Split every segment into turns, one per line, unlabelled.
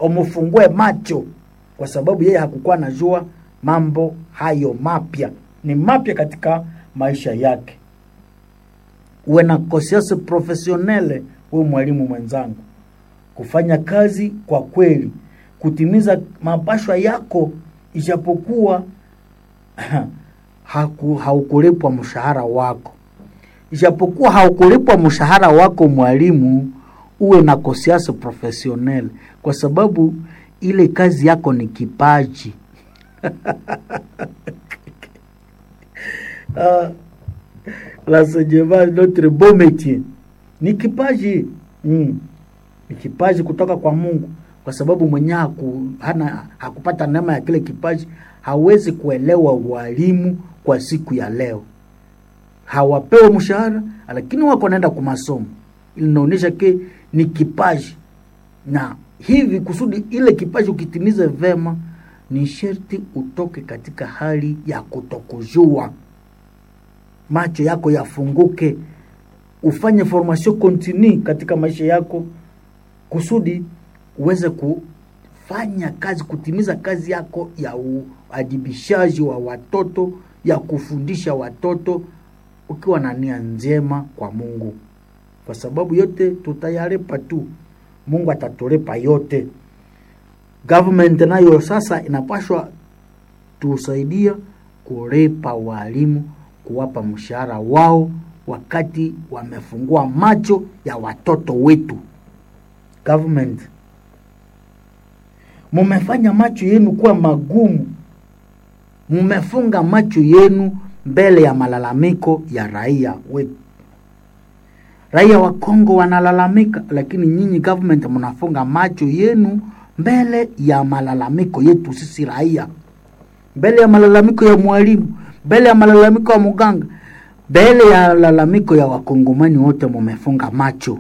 umufungue macho, kwa sababu yeye hakukuwa anajua mambo hayo mapya, ni mapya katika maisha yake. Uwe na conscience professionnelle, wewe mwalimu mwenzangu, kufanya kazi kwa kweli, kutimiza mapashwa yako, ijapokuwa haku, haukulipwa mshahara wako, ijapokuwa haukulipwa mshahara wako mwalimu, uwe na conscience professionnelle, kwa sababu ile kazi yako ni kipaji. Ah, l'enseignement notre beau métier ni kipaji mm. Ni kipaji kutoka kwa Mungu, kwa sababu mwenyewe haku, hana hakupata neema ya kile kipaji, hawezi kuelewa walimu kwa siku ya leo. Hawapewe mshahara, lakini wako naenda kwa masomo, inaonyesha ke ni kipaji, na hivi kusudi ile kipaji ukitimize vema, ni sherti utoke katika hali ya kutokujua macho yako yafunguke, ufanye formation continue katika maisha yako, kusudi uweze kufanya kazi, kutimiza kazi yako ya uadibishaji wa watoto, ya kufundisha watoto, ukiwa na nia njema kwa Mungu, kwa sababu yote tutayalipa tu, Mungu atatulipa yote. Government nayo sasa inapashwa tusaidia kulipa walimu kuwapa mshahara wao wakati wamefungua macho ya watoto wetu. Government, mumefanya macho yenu kuwa magumu, mumefunga macho yenu mbele ya malalamiko ya raia wetu. Raia wa Kongo wanalalamika, lakini nyinyi government mnafunga macho yenu mbele ya malalamiko yetu sisi raia, mbele ya malalamiko ya mwalimu mbele ya malalamiko ya muganga, mbele ya lalamiko ya wakongomani wote, mumefunga macho,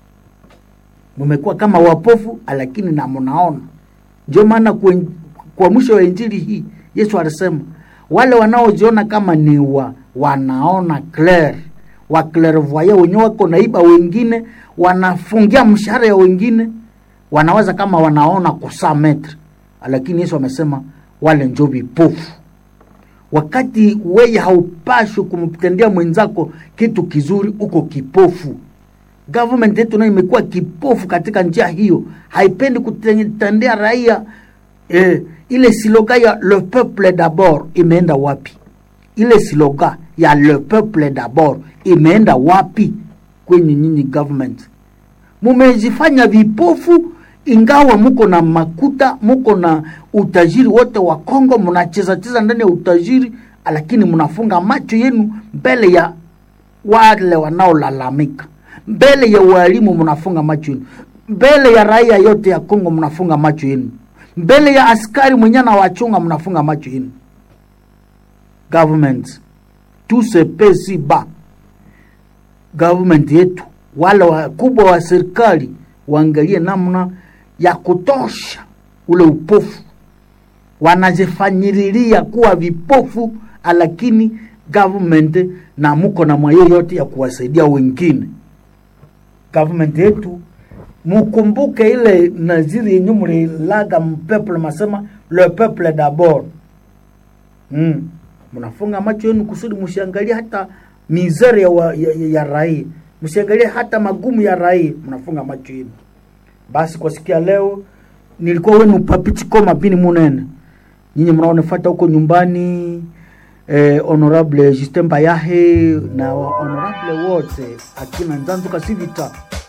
mumekuwa kama wapofu, lakini na mnaona. Ndio maana kwa mwisho wa injili hii Yesu alisema wale wanaojiona kama ni wa, wanaona clair wa clairvoyant wenyewe wako naiba wengine, wanafungia mshahara ya wengine, wanawaza kama wanaona kusaa metre, lakini Yesu amesema wale njo vipofu wakati weye haupashwi kumtendea mwenzako kitu kizuri, uko kipofu. Government yetu nayo imekuwa kipofu katika njia hiyo, haipendi kutendea raia eh, ile siloga ya le peuple d'abord imeenda wapi? Ile siloga ya le peuple d'abord imeenda wapi? Kwenye nyinyi government mumejifanya vipofu ingawa muko na makuta muko na utajiri wote wa Kongo, mnacheza cheza ndani ya utajiri, lakini mnafunga macho yenu mbele ya wale wanaolalamika, mbele ya walimu mnafunga macho yenu, mbele ya raia yote ya Kongo mnafunga macho yenu, mbele ya askari mwenye na wachunga mnafunga macho yenu. Government tout se paie si bas. Government yetu wale wakubwa wa serikali waangalie namna ya kutosha ule upofu, wanajifanyiriria kuwa vipofu, lakini government na muko na mwayo yote ya kuwasaidia wengine. Government yetu mukumbuke ile naziri yenye mulilaga mpeple, masema le peuple d'abord. Mm. Mnafunga macho yenu kusudi msiangalie hata mizere ya, ya, ya, ya raia, msiangalie hata magumu ya raia, mnafunga macho yenu. Basi kwa sikia leo nilikuwa wenu Papiti Koma Bini Munene, nyinyi mnaonifuata huko nyumbani eh, honorable Justin Bayahe na honorable wote akina Nzanzu Kasivita